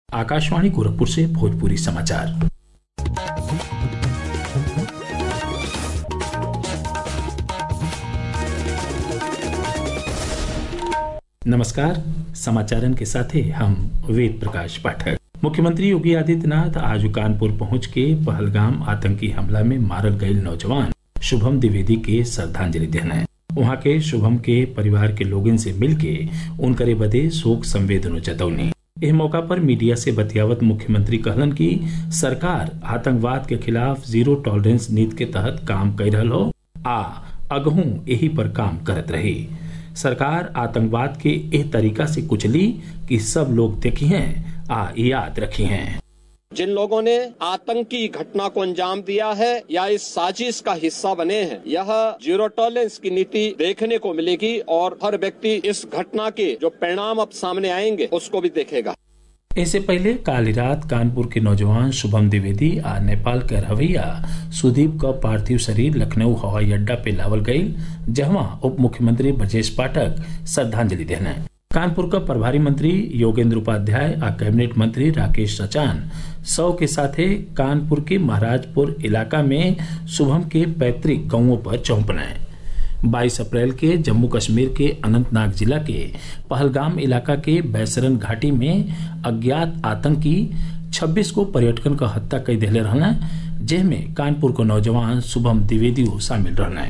आकाशवाणी गोरखपुर से भोजपुरी समाचार नमस्कार समाचारन के साथे हम वेद प्रकाश पाठक मुख्यमंत्री योगी आदित्यनाथ आज कानपुर पहुंच के पहलगाम आतंकी हमला में मारल गईल नौजवान शुभम द्विवेदी के श्रद्धांजलि देने वहां के शुभम के परिवार के लोगन से मिलके उनकरे बदे शोक संवेदना जतौनी एह मौका पर मीडिया से बतियावत मुख्यमंत्री कहलन कि सरकार आतंकवाद के खिलाफ जीरो टॉलरेंस नीति के तहत काम कर रहा हो आ अगहू यही पर काम करत रही सरकार आतंकवाद के एह तरीका से कुचली कि सब लोग देखी हैं आ याद रखी हैं जिन लोगों ने आतंकी घटना को अंजाम दिया है या इस साजिश का हिस्सा बने हैं यह जीरो टॉलरेंस की नीति देखने को मिलेगी और हर व्यक्ति इस घटना के जो परिणाम अब सामने आएंगे उसको भी देखेगा इससे पहले काली रात कानपुर के नौजवान शुभम द्विवेदी आ नेपाल के रवैया सुदीप का पार्थिव शरीर लखनऊ हवाई अड्डा पे लावल गई जहां उप मुख्यमंत्री ब्रजेश पाठक श्रद्धांजलि देने कानपुर का प्रभारी मंत्री योगेंद्र उपाध्याय आ कैबिनेट मंत्री राकेश सचान सौ के साथे कानपुर के महाराजपुर इलाका में शुभम के पैतृक गांवों पर चौंपनाए 22 अप्रैल के जम्मू कश्मीर के अनंतनाग जिला के पहलगाम इलाका के बैसरन घाटी में अज्ञात आतंकी 26 को पर्यटकन का हत्या कर दिले रहना जेमे कानपुर को नौजवान शुभम द्विवेदी शामिल रहना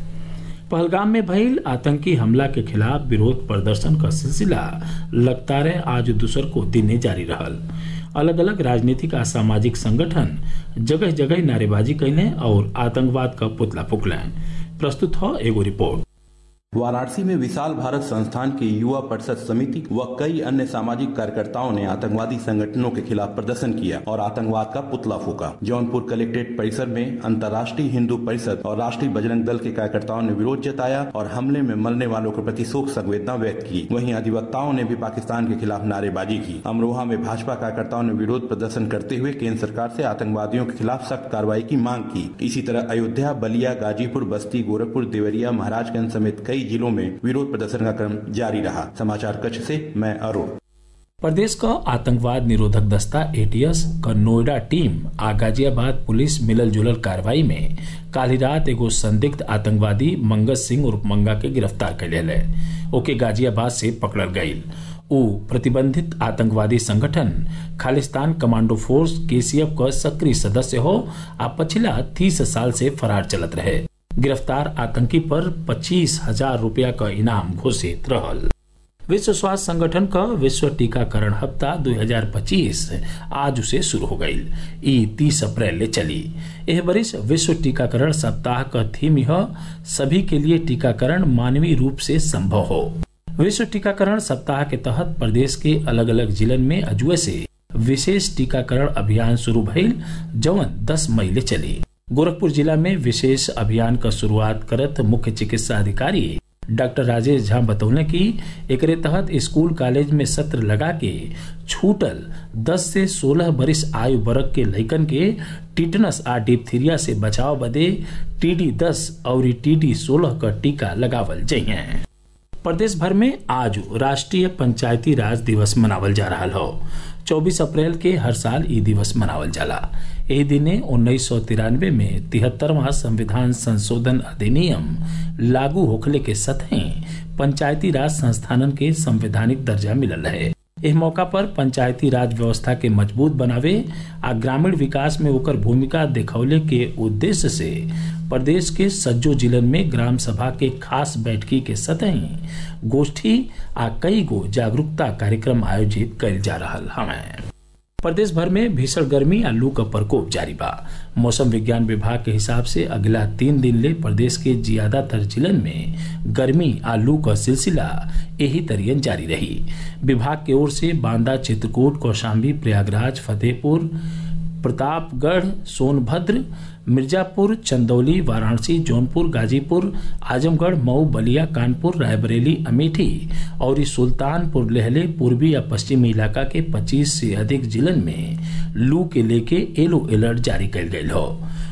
पहलगाम में भइल आतंकी हमला के खिलाफ विरोध प्रदर्शन का सिलसिला लगातार आज दूसर को दिन जारी रहल अलग अलग राजनीतिक आ सामाजिक संगठन जगह जगह नारेबाजी कैले और आतंकवाद का पुतला फूकले प्रस्तुत हो एगो रिपोर्ट वाराणसी में विशाल भारत संस्थान की युवा परिषद समिति व कई अन्य सामाजिक कार्यकर्ताओं ने आतंकवादी संगठनों के खिलाफ प्रदर्शन किया और आतंकवाद का पुतला फूका जौनपुर कलेक्ट्रेट परिसर में अंतर्राष्ट्रीय हिंदू परिषद और राष्ट्रीय बजरंग दल के कार्यकर्ताओं ने विरोध जताया और हमले में मरने वालों के प्रति शोक संवेदना व्यक्त की वहीं अधिवक्ताओं ने भी पाकिस्तान के खिलाफ नारेबाजी की अमरोहा में भाजपा कार्यकर्ताओं ने विरोध प्रदर्शन करते हुए केंद्र सरकार से आतंकवादियों के खिलाफ सख्त कार्रवाई की मांग की इसी तरह अयोध्या बलिया गाजीपुर बस्ती गोरखपुर देवरिया महाराजगंज समेत कई जिलों में विरोध प्रदर्शन का क्रम जारी रहा समाचार कक्ष से मैं अरुण प्रदेश का आतंकवाद निरोधक दस्ता एटीएस का नोएडा टीम आ गाजियाबाद पुलिस मिलल जुलल कार्रवाई में काली रात एगो संदिग्ध आतंकवादी मंगस सिंह उर्फ मंगा के गिरफ्तार कर लिया ओके गाजियाबाद से पकड़ल गयी उ प्रतिबंधित आतंकवादी संगठन खालिस्तान कमांडो फोर्स केसीएफ का सक्रिय सदस्य हो आ पिछला तीस साल से फरार चलत रहे गिरफ्तार आतंकी पर पच्चीस हजार रूपया का इनाम घोषित रहल विश्व स्वास्थ्य संगठन का विश्व टीकाकरण हफ्ता 2025 आज से शुरू हो गई ई 30 अप्रैल ले चली यह बरिस विश्व टीकाकरण सप्ताह का थीम यह सभी के लिए टीकाकरण मानवीय रूप से संभव हो विश्व टीकाकरण सप्ताह के तहत प्रदेश के अलग अलग जिलन में अजुए से विशेष टीकाकरण अभियान शुरू भइल जवन 10 मई ले चली गोरखपुर जिला में विशेष अभियान का शुरुआत करत मुख्य चिकित्सा अधिकारी डॉक्टर राजेश झा बतौले कि एकरे तहत स्कूल कॉलेज में सत्र लगा के छूटल 10 से 16 बरिस आयु वर्ग के लइकन के टिटनस आ डिप्थीरिया से बचाव बदे टीडी 10 और टीडी 16 का टीका लगावल जाइए प्रदेश भर में आज राष्ट्रीय पंचायती राज दिवस मनावल जा रहा हो 24 अप्रैल के हर साल ई दिवस मनावल जाला एही दिने उन्नीस सौ तिरानवे में तिहत्तरवा संविधान संशोधन अधिनियम लागू होखले के सतही पंचायती राज संस्थानन के संवैधानिक दर्जा मिलल है इस मौका पर पंचायती राज व्यवस्था के मजबूत बनावे आ ग्रामीण विकास में ओकर भूमिका दिखौले के उद्देश्य से प्रदेश के सज्जो जिलन में ग्राम सभा के खास बैठकी के सतही गोष्ठी आ कई गो जागरूकता कार्यक्रम आयोजित कल जा रहा हमें प्रदेश भर में भीषण गर्मी आ लू का प्रकोप जारी बा मौसम विज्ञान विभाग के हिसाब से अगला तीन दिन ले प्रदेश के ज्यादातर जिलन में गर्मी आ लू का सिलसिला यही तरियन जारी रही विभाग की ओर से बांदा चित्रकूट कौशाम्बी प्रयागराज फतेहपुर प्रतापगढ़ सोनभद्र मिर्जापुर चंदौली वाराणसी जौनपुर गाजीपुर आजमगढ़ मऊ बलिया कानपुर रायबरेली अमेठी और सुल्तानपुर लेहले पूर्वी या पश्चिमी इलाका के 25 से अधिक जिलन में लू के लेके येलो अलर्ट जारी कल गये हो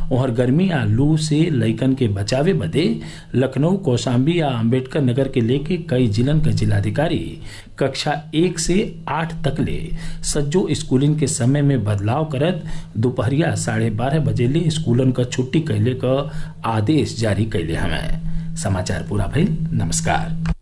वहर गर्मी आ लू से लइकन के बचावे बदे लखनऊ कौशाम्बी आ अम्बेडकर नगर के लेके कई जिलन के जिलाधिकारी कक्षा एक से आठ तक ले सज्जो स्कूलिन के समय में बदलाव करत दोपहरिया साढ़े बारह बजे ले स्कूलन क छुट्टी कैले क आदेश जारी कैले हमें समाचार पूरा भइल नमस्कार